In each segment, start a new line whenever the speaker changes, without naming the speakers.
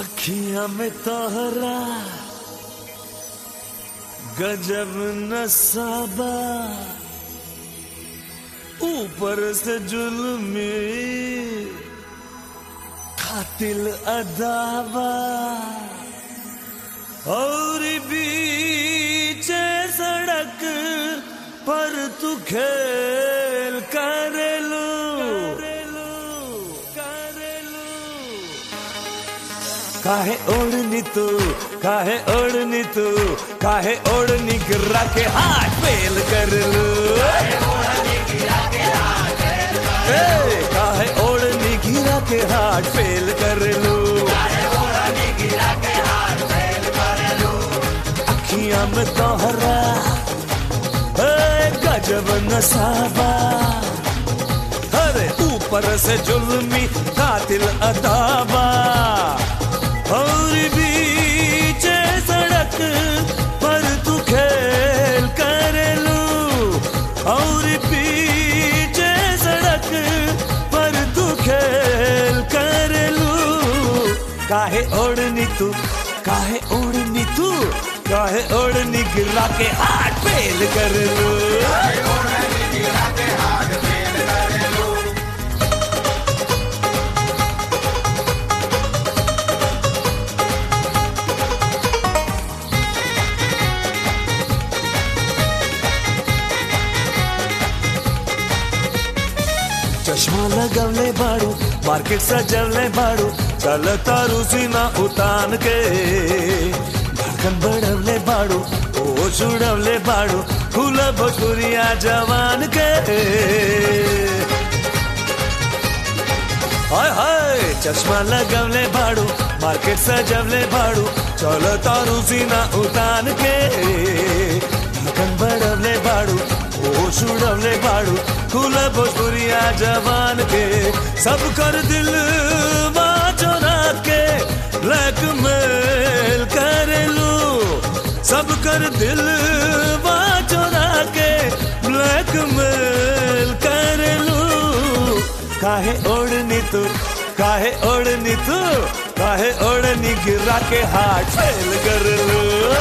अखियां में तोहरा गजब नसाबा ऊपर से जुल्मी कातिल अदावा और बीच सड़क पर तू खेल करेलू करेलू काहे ओढ़नी तू काहे ओढ़नी तू काहे ओढ़नी गिरा के हाथ फेल कर लू ए, काहे ओढ़नी गिरा के हाथ फेल कर लू अखियां में तोहरा ए, गजब नसाबा अरे ऊपर से जुल्मी कातिल अदाबा और बीच सड़क पर तू खेल करेलू और पीछे सड़क पर तू खेल करेलू काहे ओढ़नी तू काहे ओढ़नी तू काहे ओढ़नी गिरा के हाथ फेल कर लू चश्मा लगवले बाड़ू मार्केट सजवले बाड़ू चल तारू सीना उतान के धड़कन बढ़वले बाड़ू ओ छुड़वले बाड़ू फूल भोजपुरिया जवान के हाय हाय चश्मा लगवले बाड़ू मार्केट सजवले बाड़ू चल तारू सीना उतान के धड़कन बढ़वले बाड़ू ओ छुड़वले बाड़ू फूल भोजपुरिया जवान के सब कर दिल चोरा के ब्लैकमेल करेलू सब कर दिल चोरा के ब्लैकमेल करेलू काहे ओढ़नी तू काहे ओढ़नी तू काहे ओढ़नी गिरा के हाथ फेल कर लू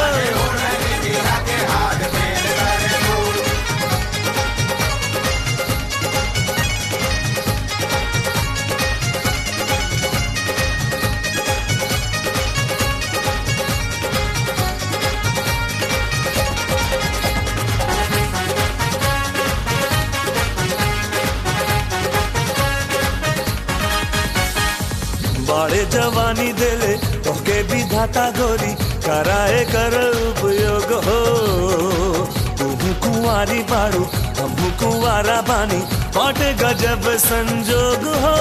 बाड़े जवानी देले तोके विधाता गोरी कराए कर उपयोग हो तुहू कुंवारी बाड़ू हमू कुंवारा बानी बाटे गजब संजोग हो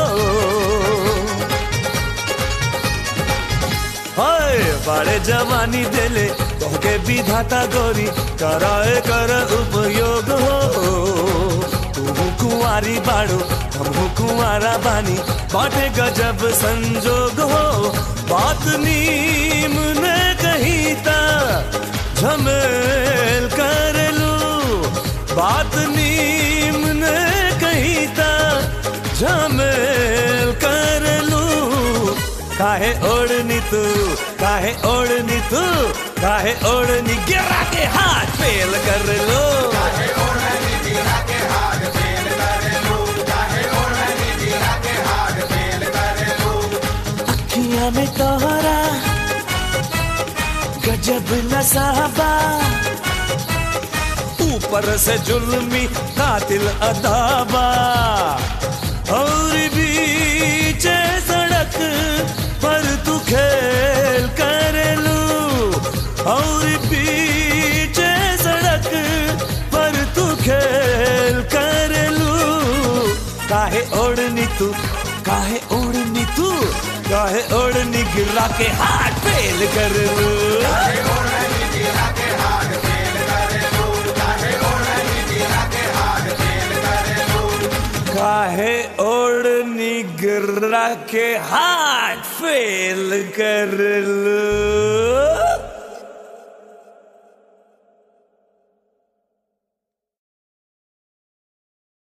हाय बाड़े जवानी देले तोके विधाता गोरी कराए कर उपयोग हो तुहू कुंवारी बाड़ू हमहू कुंवारा बानी बाटे गजब संजोग हो बात नीम ने कही ता झमेल कर लू बात नीम ने कही ता झमेल कर लू काहे ओढ़नी तू काहे ओढ़नी तू काहे ओढ़नी गिरा के हाथ फेल कर लो अखियां में तोहरा गजब नसाबा ऊपर से जुल्मी कातिल अदाबा और बीच सड़क पर तू खेल करेलू और बीच सड़क पर तू खेल करेलू काहे ओढ़नी तू काहे ओढ़नी तू काहे ओढ़नी गिरा के हाथ फेल कर लू काहे ओढ़नी गिरा के हाथ फेल कर लू